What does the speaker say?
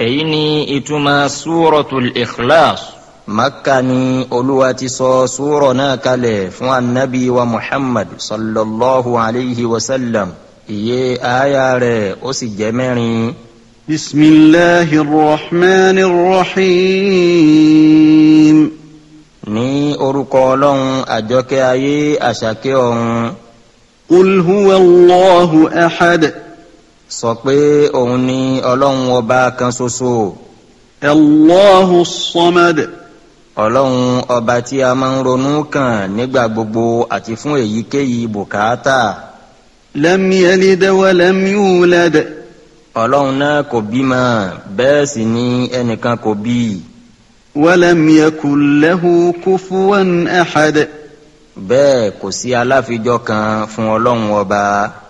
èyí ni ìtumọ̀ súrọ̀tul ikhlas makka ni olúwa ti sọ súrọ̀ náà kalẹ̀ fún anabi wa muhammad sallallahu alayhi wa sallam iye aya rẹ̀ ó sì jẹ́ mẹ́rin. بسم الله الرحمن الرحيم ní orúkọ ọlọ́run àjọkẹ́ ayé àṣàkẹ́ ọ̀run قل هو الله أحد sọ pé òun ni ọlọ́run ọba kan ṣoṣo الله الصمد ọlọ́run ọba tí a máa ń ronú kàn nígbà gbogbo àti fún èyíkéyìí bùkátà لم يلد ولم يولد ọlọ́run náà kò bímọ bẹ́ẹ̀ sì ni ẹnìkan kò bí i ولم يكن له كفوا أحد bẹ́ẹ̀ kò sí aláfijọ́ kan fún ọlọ́run ọba